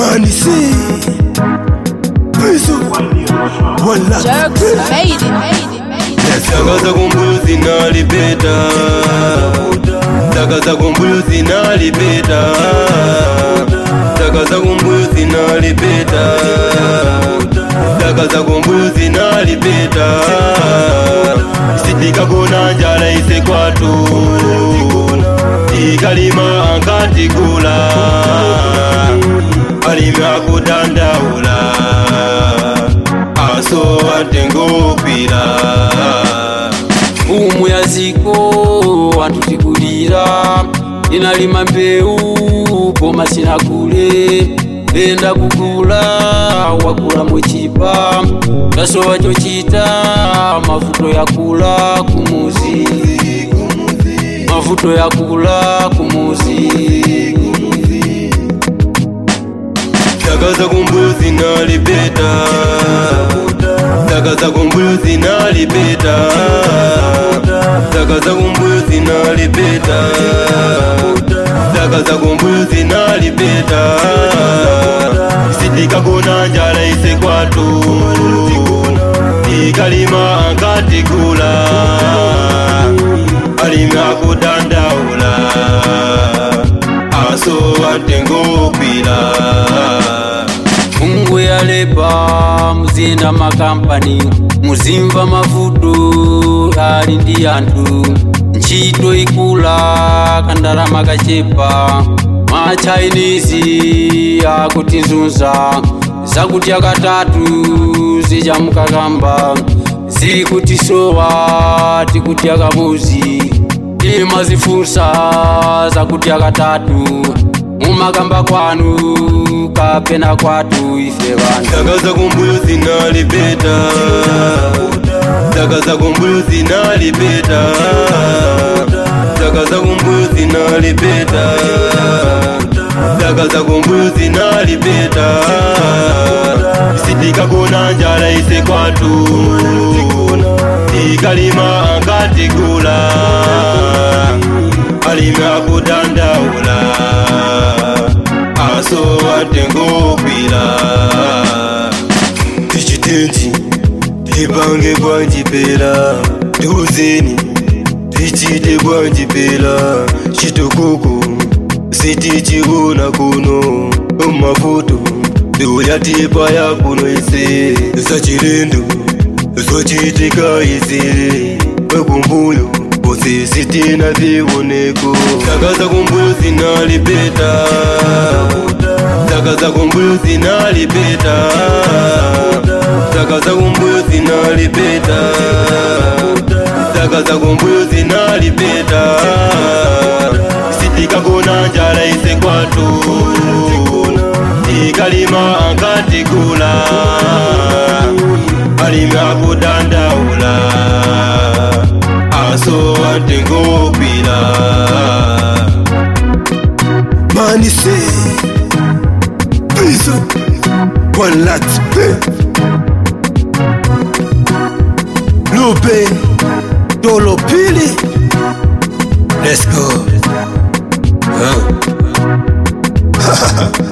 Money see Bizu Wala Jerks made it, made it, made it. Saka za kumbuyo zinalipeta Saka za kumbuyo zinalipeta Saka za kumbuyo zinalipeta Saka za kumbuyo zinalipeta Sitikakona njala ise kwatu Ikalima ankatikula Alimi akudandaula Aso atengopira mfumu ya ziko watutigulira inalima mbeu koma sina kule enda kugula wakula muchipa tasowa chochita mavuto ya kula kumuzi mavuto ya kula kumuzi Saka za kumbuyo zinalipeta Saka za kumbuyo zinalipeta Saka za kumbuyo zinalipeta Saka za kumbuyo zinalipeta Sitikakona njala ise kwatu Ikalima ankatikula Alimi akudandaula Aso atengopira Mungu yaleba muzinda makampani muzimva mavuto ali ndi anthu ntchito ikula kandalama kachepa machinese akutizunza zakuti akatatu zijamukakamba zikutisowa tikuti akamuzi imazifunsa zakuti akatatu mumakamba kwanu kapena kwatu ife vantu Saka za kumbuyo zinalipeta Saka za kumbuyo zinalipeta Saka za kumbuyo zinalipeta Saka za kumbuyo zinalipeta Sitikakona njala ise kwatu Ikalima ankatikula Alimi akudandaula Aso atengopira Tichitenji Tipange bwanjipera Tiuzeni Tichite bwanjipera Chitokoko Sitichiona kuno Mavuto Nduyatipa ya kuno ise Zachilendo Zochitika ise Wekumbuyo Kose sitina vioneko Saka za kumbuyo zinalipeta Saka za kumbuyo zinalipeta Saka za kumbuyo zinalipeta Saka za kumbuyo zinalipeta Sitikakona njala ise kwatu Ikalima ankatikula Alimi akudandaula Aso atengopira Money see Bizu Wala Lupe Dolo pili Let's go Huh?